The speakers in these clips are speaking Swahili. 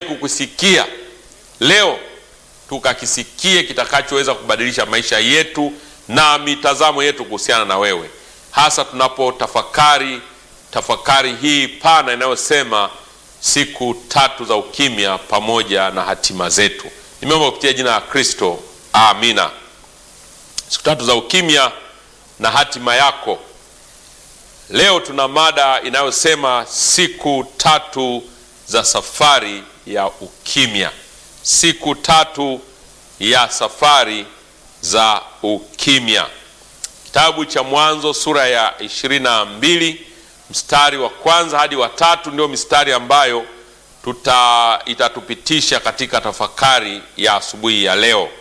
kukusikia leo, tukakisikie kitakachoweza kubadilisha maisha yetu na mitazamo yetu kuhusiana na wewe, hasa tunapotafakari tafakari hii pana inayosema siku tatu za ukimya pamoja na hatima zetu. Nimeomba kupitia jina la Kristo, amina. Siku tatu za ukimya na hatima yako. Leo tuna mada inayosema siku tatu za safari ya ukimya, siku tatu ya safari za ukimya. Kitabu cha Mwanzo sura ya ishirini na mbili mstari wa kwanza hadi wa tatu ndio mistari ambayo tuta itatupitisha katika tafakari ya asubuhi ya leo.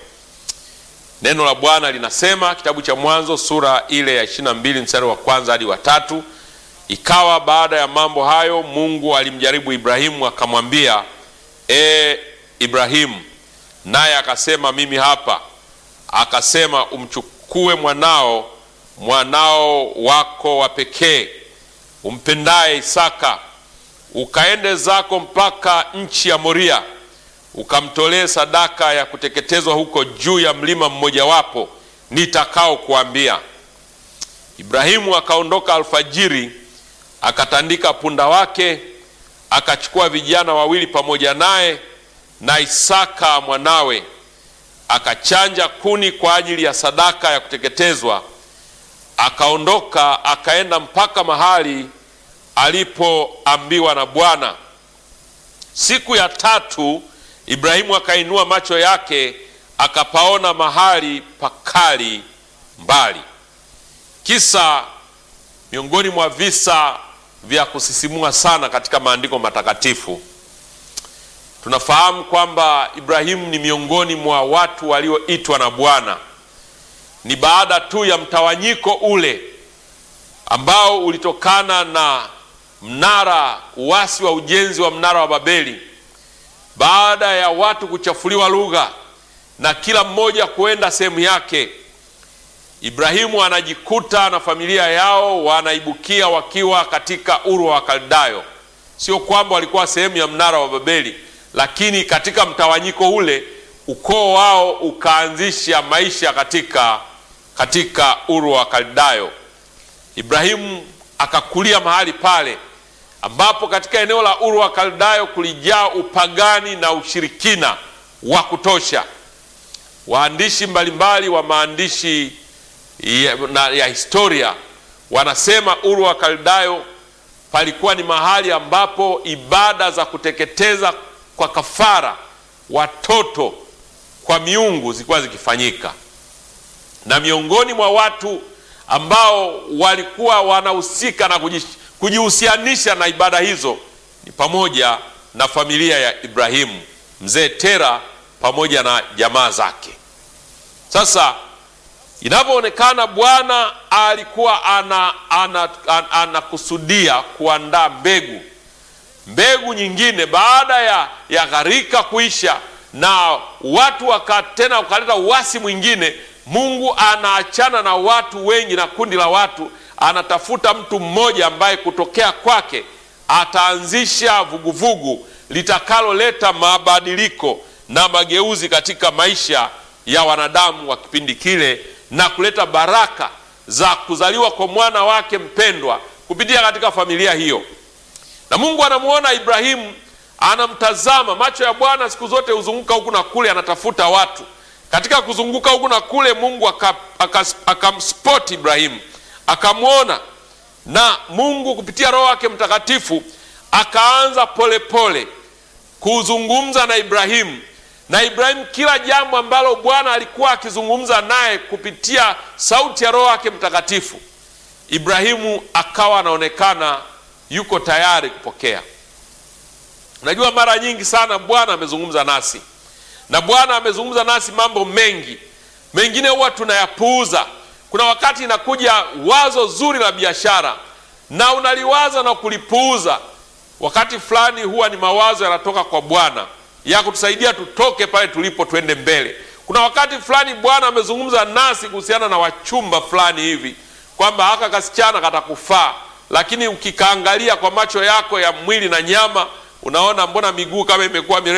Neno la Bwana linasema, kitabu cha Mwanzo sura ile ya ishirini na mbili mstari wa kwanza hadi wa tatu ikawa baada ya mambo hayo, Mungu alimjaribu Ibrahimu akamwambia, e Ibrahimu, naye akasema, mimi hapa. Akasema, umchukue mwanao, mwanao wako wa pekee umpendaye Isaka, ukaende zako mpaka nchi ya Moria, ukamtolee sadaka ya kuteketezwa huko juu ya mlima mmojawapo nitakao kuambia. Ibrahimu akaondoka alfajiri, akatandika punda wake, akachukua vijana wawili pamoja naye na Isaka mwanawe, akachanja kuni kwa ajili ya sadaka ya kuteketezwa akaondoka akaenda mpaka mahali alipoambiwa na Bwana. Siku ya tatu Ibrahimu akainua macho yake akapaona mahali pakali mbali. Kisa miongoni mwa visa vya kusisimua sana katika maandiko matakatifu. Tunafahamu kwamba Ibrahimu ni miongoni mwa watu walioitwa na Bwana ni baada tu ya mtawanyiko ule ambao ulitokana na mnara, uasi wa ujenzi wa mnara wa Babeli, baada ya watu kuchafuliwa lugha na kila mmoja kuenda sehemu yake, Ibrahimu anajikuta na familia yao wanaibukia wakiwa katika Uru wa Wakaldayo. Sio kwamba walikuwa sehemu ya mnara wa Babeli, lakini katika mtawanyiko ule ukoo wao ukaanzisha maisha katika katika Uru wa Kaldayo. Ibrahimu akakulia mahali pale ambapo katika eneo la Uru wa Kaldayo kulijaa upagani na ushirikina wa kutosha. Waandishi mbalimbali wa maandishi ya, na, ya historia wanasema Uru wa Kaldayo palikuwa ni mahali ambapo ibada za kuteketeza kwa kafara watoto kwa miungu zilikuwa zikifanyika, na miongoni mwa watu ambao walikuwa wanahusika na kujihusianisha na ibada hizo ni pamoja na familia ya Ibrahimu, mzee Tera pamoja na jamaa zake. Sasa inavyoonekana, Bwana alikuwa anakusudia ana, ana, ana kuandaa mbegu mbegu nyingine baada ya, ya gharika kuisha na watu waka tena wakaleta uasi mwingine. Mungu anaachana na watu wengi na kundi la watu, anatafuta mtu mmoja ambaye kutokea kwake ataanzisha vuguvugu litakaloleta mabadiliko na mageuzi katika maisha ya wanadamu wa kipindi kile na kuleta baraka za kuzaliwa kwa mwana wake mpendwa kupitia katika familia hiyo. Na Mungu anamuona Ibrahimu, anamtazama. Macho ya Bwana siku zote huzunguka huku na kule, anatafuta watu. Katika kuzunguka huku na kule, Mungu akamspoti Ibrahimu, akamwona, na Mungu kupitia Roho wake Mtakatifu akaanza polepole kuzungumza na Ibrahimu. Na Ibrahimu, kila jambo ambalo Bwana alikuwa akizungumza naye kupitia sauti ya Roho wake Mtakatifu, Ibrahimu akawa anaonekana yuko tayari kupokea. Unajua, mara nyingi sana Bwana amezungumza nasi na Bwana amezungumza nasi mambo mengi, mengine huwa tunayapuuza. Kuna wakati inakuja wazo zuri la biashara na unaliwaza na kulipuuza. Wakati fulani huwa ni mawazo yanatoka kwa Bwana ya kutusaidia tutoke pale tulipo tuende mbele. Kuna wakati fulani Bwana amezungumza nasi kuhusiana na wachumba fulani hivi kwamba haka kasichana katakufaa lakini ukikaangalia kwa macho yako ya mwili na nyama, unaona mbona miguu kama imekuwa mirefu